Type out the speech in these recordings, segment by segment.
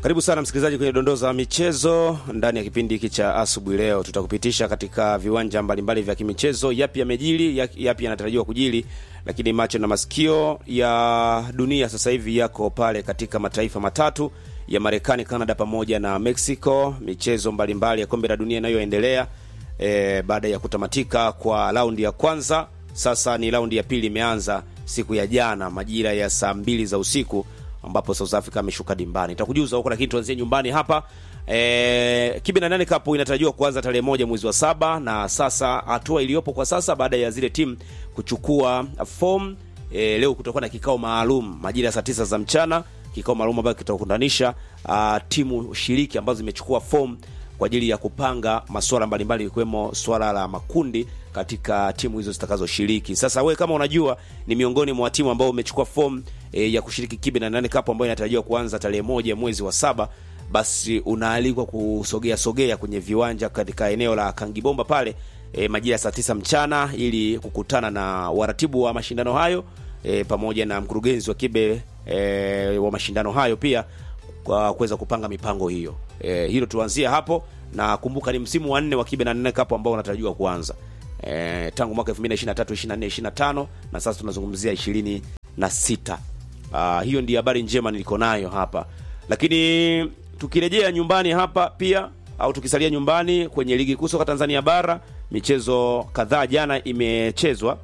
Karibu sana msikilizaji kwenye dondoo za michezo ndani ya kipindi hiki cha asubuhi. Leo tutakupitisha katika viwanja mbalimbali vya kimichezo, yapi yamejili, yapi yanatarajiwa kujili, lakini macho na masikio ya dunia sasa hivi yako pale katika mataifa matatu ya Marekani, Canada pamoja na Mexico. Michezo mbalimbali mbali ya kombe la dunia inayoendelea e, baada ya kutamatika kwa raundi ya kwanza, sasa ni raundi ya pili imeanza siku ya jana majira ya saa mbili za usiku ambapo South Africa ameshuka dimbani. Nitakujuza huko, lakini tuanzie nyumbani hapa. E, Kibe na nane Cup inatarajiwa kuanza tarehe moja mwezi wa saba, na sasa hatua iliyopo kwa sasa baada ya zile timu kuchukua form e, leo kutakuwa na kikao maalum majira ya saa tisa za mchana, kikao maalum ambacho kitakutanisha timu shiriki ambazo zimechukua form kwa ajili ya kupanga masuala mbalimbali ikiwemo swala la makundi katika timu hizo zitakazoshiriki. Sasa we kama unajua ni miongoni mwa timu ambao umechukua form e, ya kushiriki Kibe na nane Cup ambayo inatarajiwa kuanza tarehe moja mwezi wa saba, basi unaalikwa kusogea sogea kwenye viwanja katika eneo la Kangibomba pale e, majira ya saa tisa mchana ili kukutana na waratibu wa mashindano hayo e, pamoja na mkurugenzi wa Kibe e, wa mashindano hayo pia kwa kuweza kupanga mipango hiyo. E, hilo tuanzie hapo na kumbuka ni msimu wa nne wa Kibe na nane Cup ambao unatarajiwa kuanza e, tangu mwaka 2023 24 25 na sasa tunazungumzia 26. Uh, hiyo ndiyo habari njema niliko nayo hapa, lakini tukirejea nyumbani hapa pia au tukisalia nyumbani kwenye ligi kuu soka Tanzania bara, michezo kadhaa jana imechezwa.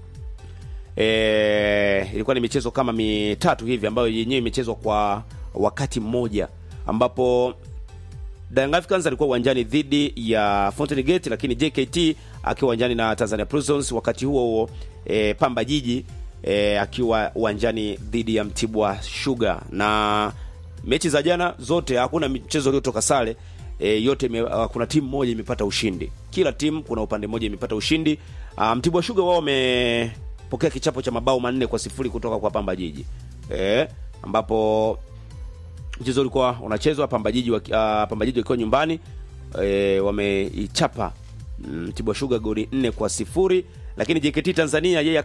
E, ilikuwa ni michezo kama mitatu hivi ambayo yenyewe imechezwa kwa wakati mmoja, ambapo Young Africans alikuwa uwanjani dhidi ya Fountain Gate, lakini JKT akiwa uwanjani na Tanzania Prisons. Wakati huo huo e, Pamba Jiji e, akiwa uwanjani dhidi ya Mtibwa Sugar. Na mechi za jana zote hakuna mchezo uliotoka sare e, yote me, uh, kuna timu moja imepata ushindi. Kila timu kuna upande mmoja imepata ushindi. Uh, Mtibwa Sugar wao wamepokea kichapo cha mabao manne kwa sifuri kutoka kwa Pamba Jiji e, ambapo mchezo ulikuwa unachezwa Pamba Jiji uh, Pamba Jiji wakiwa nyumbani e, wameichapa Mtibwa Sugar goli nne kwa sifuri lakini JKT Tanzania yeye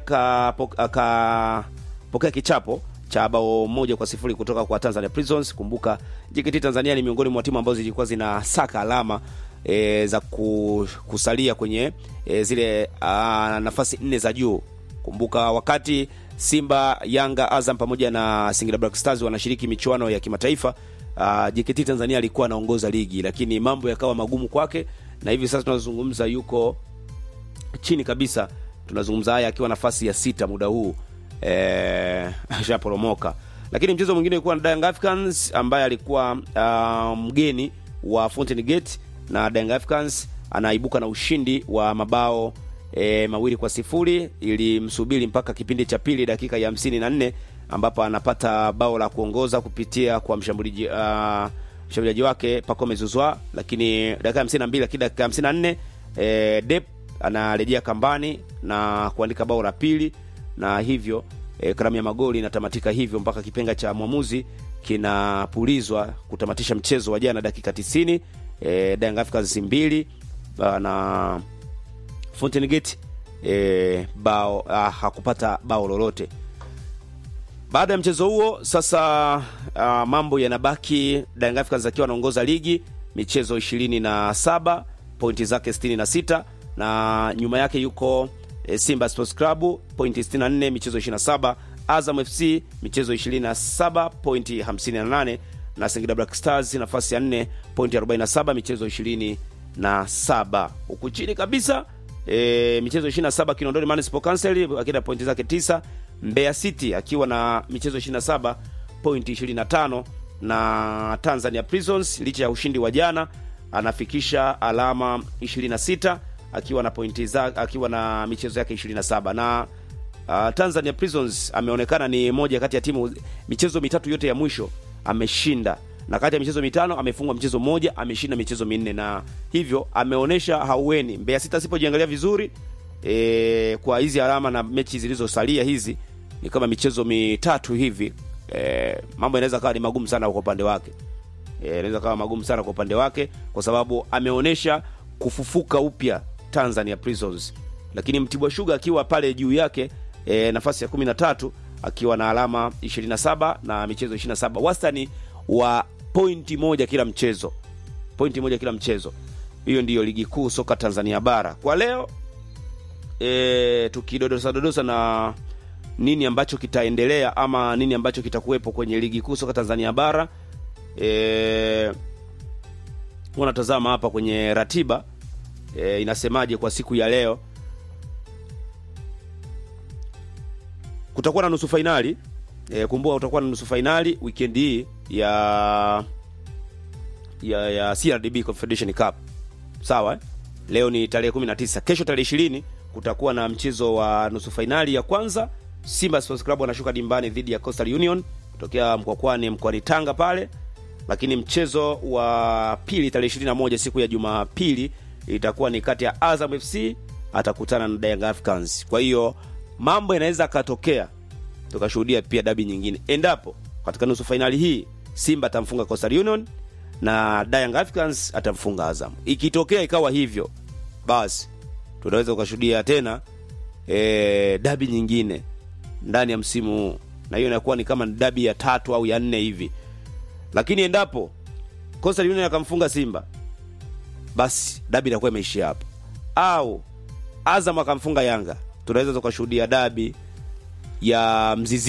akapokea kichapo cha bao moja kwa sifuri kutoka kwa Tanzania Prisons. Kumbuka JKT Tanzania ni miongoni mwa timu ambazo zilikuwa zinasaka alama e, za kusalia kwenye e, zile a, nafasi nne za juu. Kumbuka wakati Simba, Yanga, Azam pamoja na Singida Black Stars wanashiriki michuano ya kimataifa, JKT Tanzania alikuwa anaongoza ligi, lakini mambo yakawa magumu kwake, na hivi sasa tunazungumza yuko chini kabisa. Tunazungumza haya akiwa nafasi ya sita muda huu eh, ashaporomoka. Lakini mchezo mwingine ulikuwa na Young Africans ambaye alikuwa uh, mgeni wa Fountain Gate na Young Africans anaibuka na ushindi wa mabao e, mawili kwa sifuri ili msubiri mpaka kipindi cha pili dakika ya hamsini na nne ambapo anapata bao la kuongoza kupitia kwa mshambuliaji uh, mshambuliaji wake Pacome Zuzwa, lakini dakika hamsini na mbili lakini dakika hamsini na nne e, Dep anarejea kambani na kuandika bao la pili na hivyo e, karamu ya magoli inatamatika hivyo mpaka kipenga cha mwamuzi kinapulizwa kutamatisha mchezo wa jana dakika 90 e, Young Africans mbili na Fountain Gate e, bao ah, hakupata bao lolote. Baada ya mchezo huo sasa, ah, mambo yanabaki Young Africans akiwa anaongoza ligi michezo 27 pointi zake 66 na nyuma yake yuko e, Simba Sports Club pointi 64 michezo 27, Azam FC michezo 27 pointi 58 na Singida Black Stars nafasi ya 4 pointi 47 michezo 27. Huku chini kabisa e, michezo 27 Kinondoni Municipal Council akiwa na pointi zake 9, Mbeya City akiwa na michezo 27 pointi 25 na Tanzania Prisons licha ya ushindi wa jana anafikisha alama 26 akiwa na pointi za akiwa na michezo yake 27 na uh, Tanzania Prisons ameonekana ni moja kati ya timu michezo mitatu yote ya mwisho ameshinda, na kati ya michezo mitano amefungwa mchezo mmoja, ameshinda michezo minne, na hivyo ameonyesha haueni. Mbeya City asipojiangalia vizuri e, kwa hizi alama na mechi zilizosalia hizi ni kama michezo mitatu hivi e, mambo yanaweza kawa ni magumu sana kwa upande wake e, inaweza kawa magumu sana kwa upande wake kwa sababu ameonyesha kufufuka upya Tanzania Prisons, lakini Mtibwa Sugar akiwa pale juu yake e, nafasi ya kumi na tatu akiwa na alama 27 na michezo 27, wastani wa pointi moja kila mchezo, pointi moja kila mchezo. Hiyo ndiyo ligi kuu soka Tanzania bara kwa leo. E, tukidodosa dodosa na nini ambacho kitaendelea ama nini ambacho kitakuwepo kwenye ligi kuu soka Tanzania bara e, wanatazama hapa kwenye ratiba e, inasemaje kwa siku ya leo. Kutakuwa na nusu fainali e, kumbuka kutakuwa na nusu fainali weekend hii ya ya ya CRDB Confederation Cup. Sawa eh? Leo ni tarehe 19. Kesho tarehe 20 kutakuwa na mchezo wa nusu fainali ya kwanza. Simba Sports Club wanashuka dimbani dhidi ya Coastal Union kutokea Mkwakwani mkoani Tanga pale. Lakini mchezo wa pili tarehe 21 siku ya Jumapili itakuwa ni kati ya Azam FC atakutana na Young Africans. Kwa hiyo mambo yanaweza akatokea tukashuhudia pia dabi nyingine endapo katika nusu fainali hii Simba atamfunga Coastal Union na Young Africans atamfunga Azam. Ikitokea ikawa hivyo, basi tunaweza ukashuhudia tena e, dabi nyingine ndani ya msimu huu, na hiyo inakuwa ni kama dabi ya tatu au ya nne hivi. Lakini endapo Coastal Union akamfunga Simba, basi dabi inakuwa imeishia hapo, au Azam akamfunga Yanga, tunaweza tukashuhudia dabi ya mzizi